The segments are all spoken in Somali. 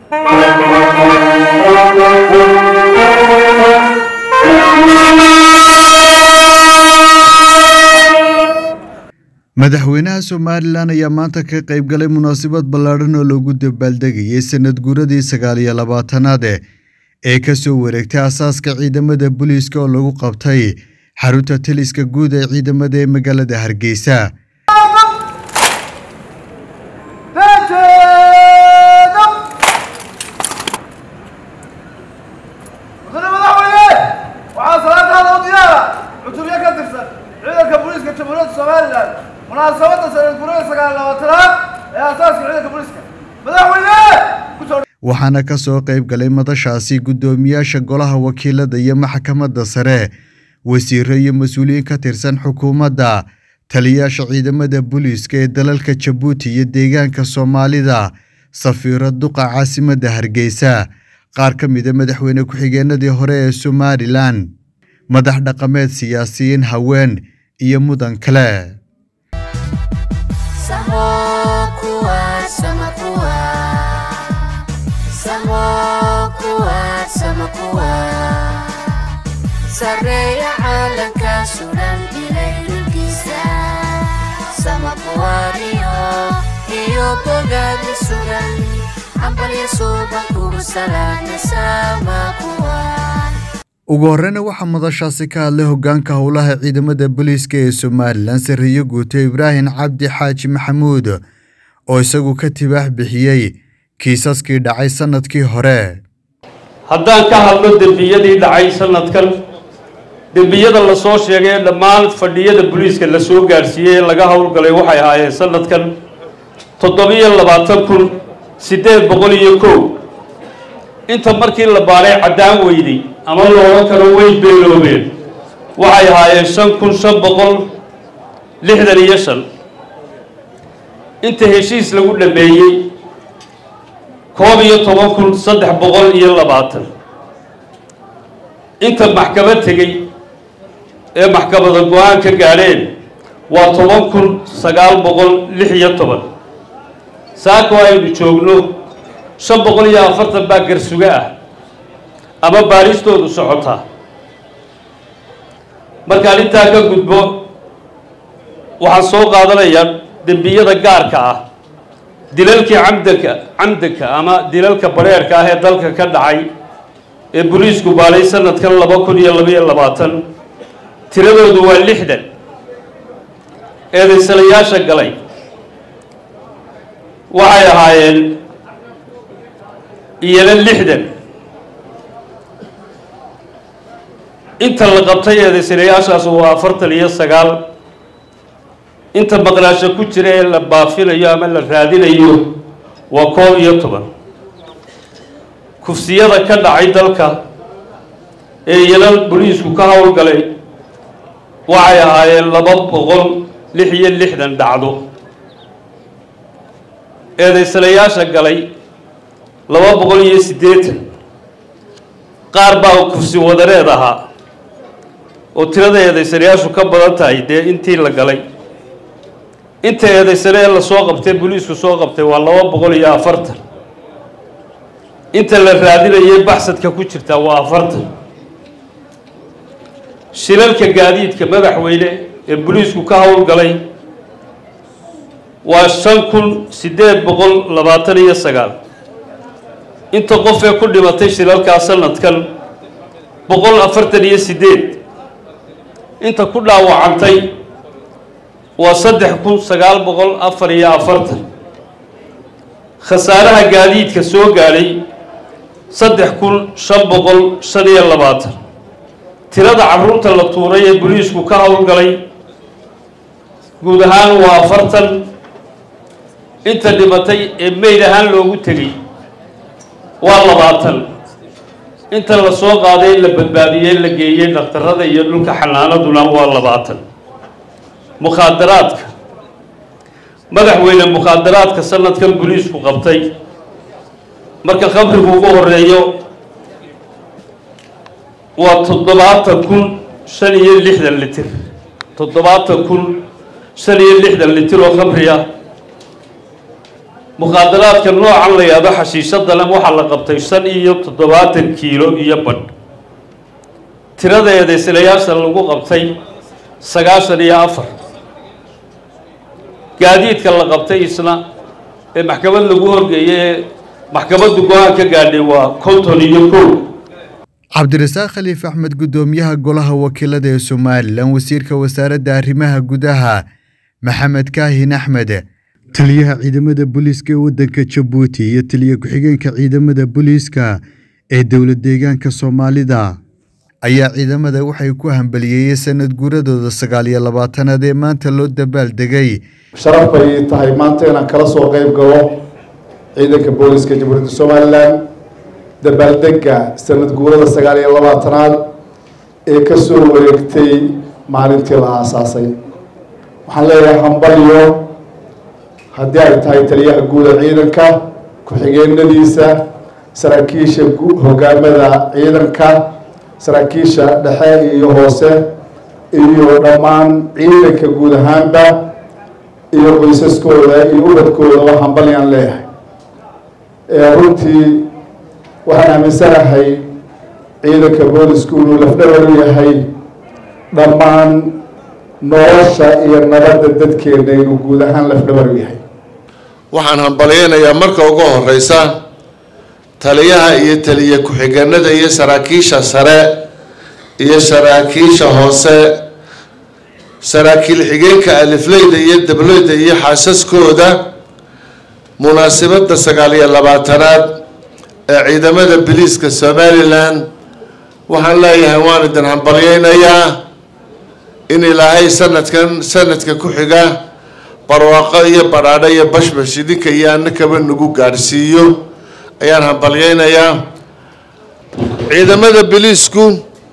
madaxweynaha somalilan ayaa maanta ka qayb galay munaasabad ballaadhan oo loogu dabaaldegayay sanad guuradii sagaal iyo labaatanaad ee ka soo wareegtay asaaska ciidamada booliiska oo lagu qabtay xarunta taliska guud ee ciidamada ee magaalada hargeysa mudane madaxweyne waxaa salaataada u diyaara cutubyo ka tirsan ciidanka booliiska jamhuuriyadda somalilan munaasabadda sanad guurada sagaal labaatanaad ee asaaska ciidanka booliiska madaxweyne kusoo waxaana ka soo qayb galay madashaasi guddoomiyaasha golaha wakiilada iyo maxkamadda sare wasiiro iyo mas-uuliyiin ka tirsan xukuumadda taliyaasha ciidamada booliiska ee dalalka jabuuti iyo deegaanka soomaalida safiiro duqa caasimadda hargeysa qaar ka mida madaxweyne ku-xigeenadii hore ee somalilan madax dhaqameed siyaasiyiin haween iyo mudan kale sareeya caalanka suran ilay dhulkiisa sama kuwaariyo iyo bogaada sugan cambalya suuban kugu salaana sama kuwaan ugu horreyna waxaa madashaasi ka hadlay hoggaanka howlaha ciidamada booliiska ee somalilan sarreeye guuto ibraahim cabdi xaaji maxamuud oo isagu ka tibaax bixiyey kiisaskii dhacay sannadkii hore haddaan ka hadlo dembiyadii dhacay sanadkan dembiyada lasoo sheegay ee dhammaan fadhiyada booliiska la soo gaadhsiiyey ee laga howlgalay waxay ahaayeen sanadkan toddobiyo labaatan kun siddeed boqol iyo kow inta markii la baaray caddaan weyday ama looga karo way beeloobeen waxay ahaayeen shan kun shan boqol lixdan iyo shan inta heshiis lagu dhameeyey koob iyo toban kun saddex boqol iyo labaatan inta maxkamad tegey ee maxkamada go-aan ka gaadheen waa toban kun sagaal boqol lix iyo toban saako aynu joogno shan boqol iyo afartan baa garsuga ah ama baaristoodu socotaa markaan intaa ka gudbo waxaan soo qaadanayaa dembiyada gaarka ah dilalkii camdanka camdanka ama dilalka bareerka ah ee dalka ka dhacay ee boliisku baalay sanadkan laba kun iyo labaiyo labaatan tiradoodu waa lixdan eedaysanayaasha galay waxay ahaayeen iyana lixdan inta la qabtay eedaysanayaashaas waa afartan iyo sagaal inta maqnaasho ku jira ee la baafinayo ama la raadinayo waa koob iyo toban kufsiyada ka dhacay dalka ee iyana boliisku ka howlgalay waxay ahaayeen laba boqol lix iyo lixdan dhacdo eedaysanayaasha galay laba boqol iyo siddeetan qaar baa kufsi wadareed ahaa oo tirada eedaysanayaashu ka badan tahay dee intii la galay inta eedaysane ee lasoo qabtay boliisku soo qabtay waa laba boqol iyo afartan inta la raadinayay baxsadka ku jirtaa waa afartan shilalka gaadiidka madaxweyne ee boliisku ka howlgalay waa shan kun siddeed boqol labaatan iyo sagaal inta qof ee ku dhimatay shilalkaa sanadkan boqol afartan iyo siddeed inta ku dhaawacantay waa saddex kun sagaal boqol afar iyo afartan khasaaraha gaadiidka soo gaadhay saddex kun shan boqol shan iyo labaatan tirada carruurta la tuuray ee boliisku ka howlgalay guud ahaan waa afartan inta dhimatay ee meyd ahaan loogu tegay waa labaatan inta la soo qaaday la badbaadiyey la geeyey dhakhtarada iyo dhulka xanaanaduna waa labaatan mukhaadaraadka madaxweyne mukhaadaraadka sanadkan boliisku qabtay marka khamrigu ugu horeeyo waa toddobaatan kun shan iyo lixdan litir toddobaatan kun shan iyo lixdan litir oo khamri ah muqaadaraadka noocan la yahdo xashiishada lem waxaa la qabtay shan iyo toddobaatan kiilo iyo badh tiradeeda silayaasha lagu qabtay sagaashan iyo afar gaadiidka la qabtay isna ee maxkamad lagu horgeeyay ee maxkamaddu go-aan ka gaadhay waa konton iyo kow cabdirasaaq khaliif axmed guddoomiyaha golaha wakiilada ee somalilan wasiirka wasaaradda arrimaha gudaha maxamed kaahin axmed taliyaha ciidamada booliiska ee waddanka jabuuti iyo taliya ku-xigeenka ciidamada booliiska ee dowlad deegaanka soomaalida ayaa ciidamada waxay ku hambaliyeeyey sanad guuradooda sagaal iyo labaatanaad ee maanta loo dabaaldegay sharaf bay tahay maanta inaan kala soo qayb galo ciidanka booliska jamhuuriyadda somalilan dabaaldega sanad guurada sagaal iyo labaatanaad ee ka soo wareegtay maalintii la aasaasay waxaan leeyahay hambalyo haddii ay tahay taliyaha guuda ciidanka ku-xigeenadiisa saraakiisha hogaamada ciidanka saraakiisha dhexe iyo hoose iyo dhammaan ciidanka guud ahaanba iyo qoysaskooda iyo ubadkooda hambalyaan leeyahay runtii waxaan aaminsanahay ciidanka boolisku inuu lafdhabar u yahay dhammaan nolosha iyo nabadda dadkeena inuu guud ahaan lafdhabar u yahay waxaan hambalyeynayaa marka ugu horeysa taliyaha iyo taliya ku-xigeenada iyo saraakiisha sare iyo saraakiisha hoose saraakiil xigeenka alifleyda iyo dableyda iyo xaasaskooda munaasabadda sagaal iyo labaatanaad ee ciidamada biliiska somalilan waxaan leeyahay waan idin hambalyeynayaa in ilaahay sanadkan sanadka ku xiga barwaaqo iyo badhaadho iyo bashbash idinka iyo annakaba nagu gaadhsiiyo ayaan hambalyeynayaa ciidamada biliisku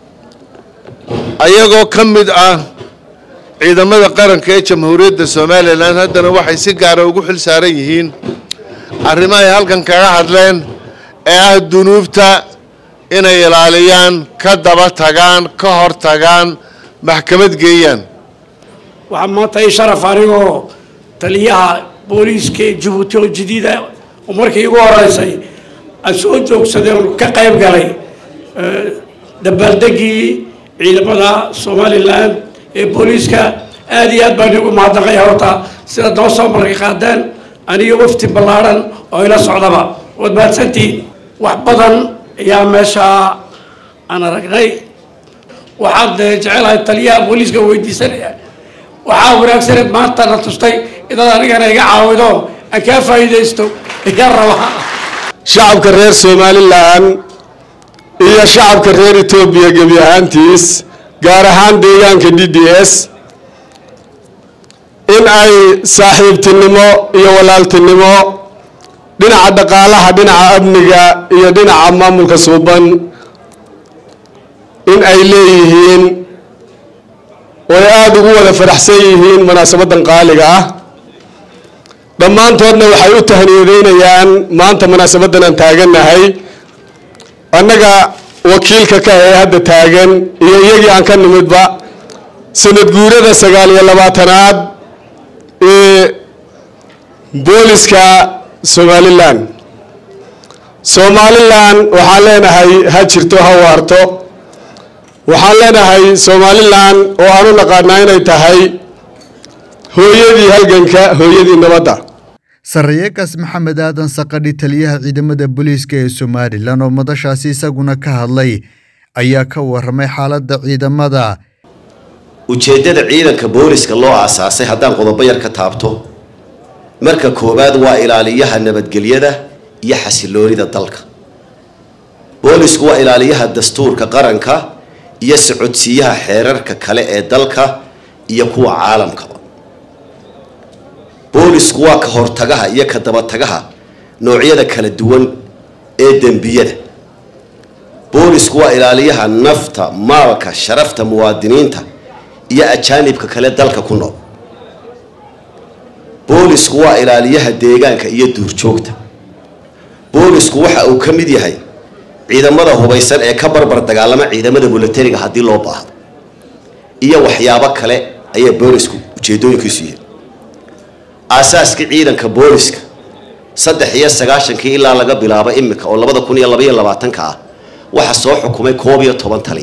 ayagoo ka mid ah ciidamada qaranka ee jamhuuriyadda somalilan haddana waxay si gaara ugu xil saaran yihiin arrimo ay halkan kaga hadleen ee ah dunuubta inay ilaaliyaan ka daba tagaan ka hor tagaan maxkamad geeyaan waxaa maanta ii sharaf anigoo taliyaha booliiska ee jabuuti oo jadiida oo markii igu horeysay aan soo joogsaday oon ka qayb galay dabaaldegii ciidamada somalilan ee booliiska aada iyo aad baan igu mahadnaqaya horta sida noo soo markay qaadeen aniga wafti ballaadhan oo ila socdaba waad mahadsantihiin wax badan ayaa meeshaa aan aragnay waxaad jecelahay taliyaha booliiska weydiisanaya waxaa wanaagsaneed maanta na tustay inaad anigana iga caawido aan kaa faa'iidaysto iga raba shacabka reer somalilan iyo shacabka reer etoobiya gebi ahaantiis gaar ahaan deegaanka d d s in ay saaxiibtinimo iyo walaaltinimo dhinaca dhaqaalaha dhinaca amniga iyo dhinaca maamulka suuban in ay leeyihiin oo ay aada ugu wada faraxsan yihiin munaasabadan qaaliga ah dhammaantoodna waxay u tahniyadeynayaan maanta munaasabadan aan taagannahay annaga wakiilka ka ee hadda taagan iyo iyagii aan ka nimidba sanad guurada sagaal iyo labaatanaad ee booliska somalilan somalilan waxaan leenahay ha jirto ha waarto waxaan leenahay somalilan oo aan u naqaanaa inay tahay hooyadii halganka hooyadii nabadda sarreeyagaas maxamed aadan saqadhi taliyaha ciidamada booliiska ee somalilan oo madashaasi isaguna ka hadlay ayaa ka waramay xaaladda ciidamada ujeeddada ciidanka booliska loo aasaasay haddaan qodobo yar ka taabto marka koowaad waa ilaaliyaha nabadgelyada iyo xasiloonida dalka boolisku waa ilaaliyaha dastuurka qaranka iyo socodsiiyaha xeerarka kale ee dalka iyo kuwa caalamkaba boolisku waa ka hortagaha iyo ka dabatagaha noocyada kala duwan ee dembiyada boolisku waa ilaaliyaha nafta maalka sharafta muwaadiniinta iyo ajaanibka kale dalka ku nool boolisku waa ilaaliyaha deegaanka iyo duurjoogta boolisku waxa uu ka mid yahay ciidamada hubaysan ee ka barbar dagaalama ciidamada milatariga haddii loo baahdo iyo waxyaabo kale ayaa boolisku ujeedooyinkiisu yihiin aasaaskii ciidanka booliska saddex iyo sagaashankii ilaa laga bilaabo imika oo labada kun iyo labaiyo labaatanka ah waxaa soo xukumay koob iyo toban tali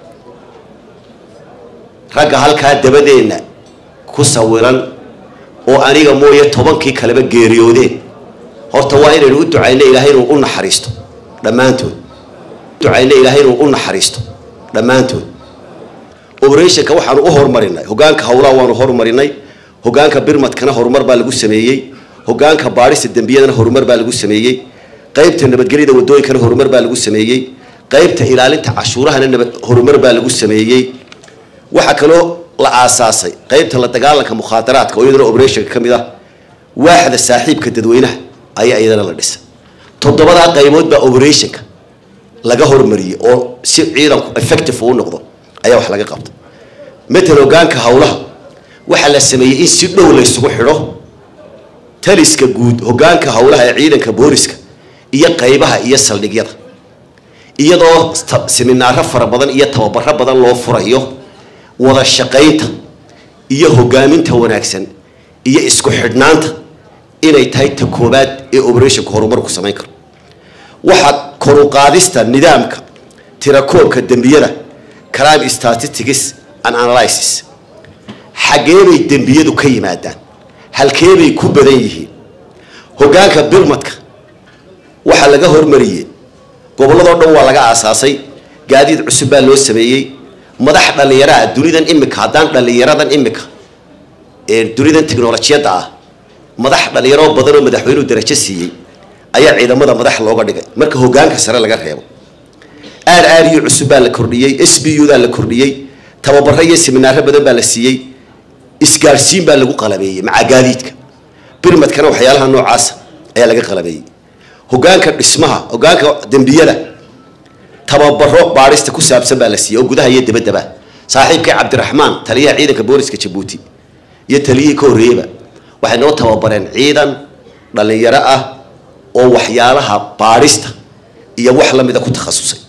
ragga halkaa dabadeenna ku sawiran oo aniga mooye tobankii kaleba geeriyoodeen horta waa inaynu u ducayno ilaahay inuu u naxariisto dhammaantood ducayno ilaahay inuu u naxariisto dhammaantood operationka waxaanu u horumarinay hogaanka howlaha waanu horumarinay hogaanka birmadkana horumar baa lagu sameeyey hogaanka baadhista dembiyadana horumar baa lagu sameeyey qaybta nabadgelyada wadooyinkana horumar baa lagu sameeyey qaybta ilaalinta cashuurahana nabad horumar baa lagu sameeyey waxaa kaloo la aasaasay qaybta la dagaalanka mukhaadaraadka oo iyadana operationka ka mid ah waaxda saaxiibka dadweynaha ayaa iyadana la dhisay toddobadaa qaybood baa operationka laga hormariyey oo si ciidanku effective uu noqdo ayaa wax laga qabta matal hogaanka howlaha waxaa la sameeyey in si dhow la isugu xidho taliska guud hogaanka howlaha ee ciidanka booliska iyo qaybaha iyo saldhigyada iyadoo seminaaro fara badan iyo tababaro badan loo furayo wada shaqaynta iyo hogaaminta wanaagsan iyo isku xidhnaanta inay tahay ta koobaad ee operationka horumarku samayn karo waxaa koruqaadista nidaamka tirakoobka dembiyada crime statistics and analysis xaggee bay dembiyadu ka yimaadaan halkee bay ku badan yihiin hogaanka birmadka waxaa laga hormariyey gobolladoo dhan waa laga aasaasay gaadiid cusub baa loo sameeyey madax dhallinyaraha dunidan imika haddaan dhallinyaradan imika ee dunidan teknolojiyadda ah madax dhallinyaro badan oo madaxweynuhu darajo siiyey ayaa ciidamada madax looga dhigay marka hogaanka sare laga reebo r r u cusub baa la kordhiyey s b u daa la kordhiyey tababaro iyo seminaaro badan baa la siiyey isgaadhsiin baa lagu qalabeeyey maca gaadiidka birmadkana waxyaalaha noocaasa ayaa laga qalabeeyey hogaanka dhismaha hogaanka dembiyada tababaro baadhista ku saabsan baa la siiyey oo gudaha iyo dabaddaba saaxiibkay cabdiraxmaan taliyaha ciidanka booliska jabuuti iyo taliyihii ka horreeyeyba waxay noo tababareen ciidan dhallinyaro ah oo waxyaalaha baadhista iyo wax la mida ku takhasusay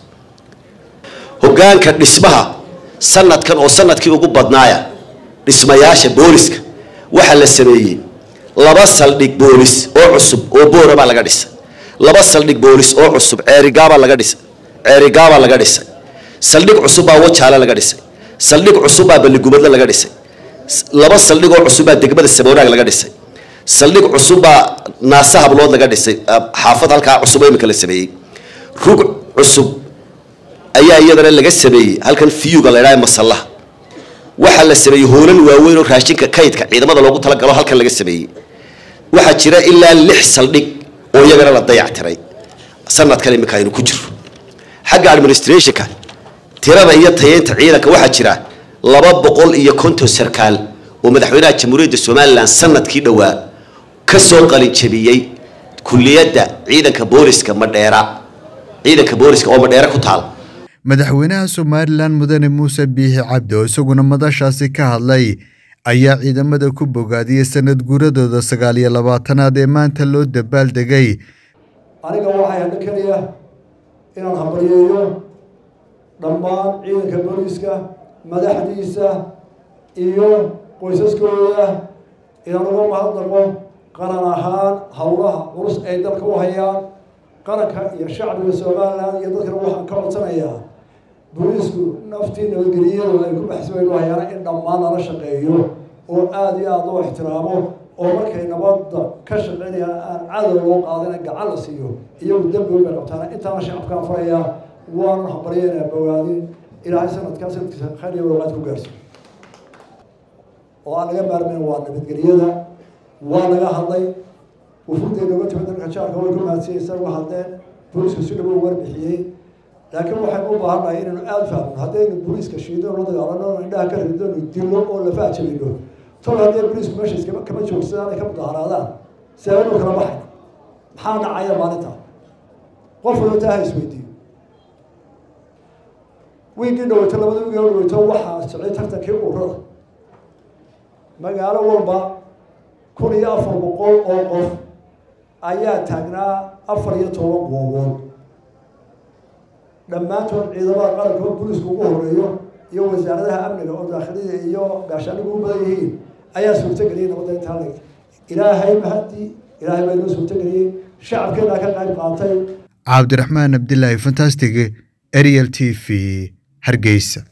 hogaanka dhismaha sanadkan oo sanadkii ugu badnaaya dhismayaasha booliska waxaa la sameeyey laba saldhig boolis oo cusub oo boora baa laga dhisay laba saldhig boolis oo cusub ceerigaabaa laga dhisay ceerigaabaa laga dhisay saldhig cusub baa wajaale laga dhisay saldhig cusub baa balligubadle laga dhisay laba saldhig oo cusub baa degmada saboonaag laga dhisay saldhig cusub baa naasa hablood laga dhisay xaafad halkaa cusub oo imika la sameeyey rug cusub ayaa iyadana laga sameeyey halkan fiyuga la idhaha masallaha waxaa la sameeyey hoolan waaweyn oo raashinka kaydka ciidamada loogu talagalo halkan laga sameeyey waxaa jira ilaa lix saldhig oo iyagana la dayactiray sanadkan imika aynu ku jirro xagga administrationka tirada iyo tayeynta ciidanka waxaa jira laba boqol iyo konton sarkaal oo madaxweynaha jamhuuriyadda somalilan sanadkii dhowaa ka soo qalinjabiyey kuliyadda ciidanka booliska madheera ciidanka booliska oo madheera ku taal madaxweynaha somalilan mudane muuse biixi cabdi oo isaguna madashaasi ka hadlay ayaa ciidamada ku bogaadiyey sanad guuradooda sagaal iyo labaatanaad ee maanta loo dabaaldegay aniga waxay hadho keliya inaan hambalyeeyo dhammaan ciidanka booliiska madaxdiisa iyo qoysaskooda inaan uga mahadnaqo qaran ahaan howlaha culus ay dalka u hayaan qaranka iyo shacbiga somalilan iyo dadkana waxaan ka codsanayaa booliisku naftii nabadgeliyadu ay ku baxswaynu hayaan in dhammaan lala shaqeeyo oo aada iyo aada loo ixtiraamo oo markay nabadda ka shaqeynayaan aan cadow loo qaadina gacan la siiyo iyagu dembi bay qabtaan intaana shacabkaan farayaa waanan hambalyeynaa bogaadin ilaahay sanadkaa sanadkiisa khayr iyo walaaqaad ku gaarsiyo oo aan laga maarmayn waa nabadgelyada waa laga hadlay wufuudday nooga timid dalka jaarka way ku mahadsanaysaa uga hadleen booliisku si dhabo warbixiyey laakiin waxaynu u baahannahay inaynu aada fahmno haddaynu booliiska shiidano la dagaalano indhaha ka ridano dilo oo lafaha jabino tol haddii booliisku meesha iskama kama joogsadaan ay ka mudaharaadaan seebanu kala baxay maxaa dhacaya maalinta qof walba taa ha isweydiiyo wiigii dhaweyto labada wiigi dhaweyto waxaa socday tartankii ururada magaalo walba kun iyo afar boqol oo qof ayaa taagnaa afar iyo toban goobood dhammaantood ciidamada qaranka oo booliisku ugu horeeyo iyo wasaaradaha amniga oo daakhilida iyo gaashaanigu u badan yihiin ayaa suurtageliyay nabadda intaa leg ilaahay mahadii ilaahay baa inoo suurtageliyey shacabkeennaa ka qayb qaatay cabdiraxmaan abdilaahi fantastic ariel t v hargeysa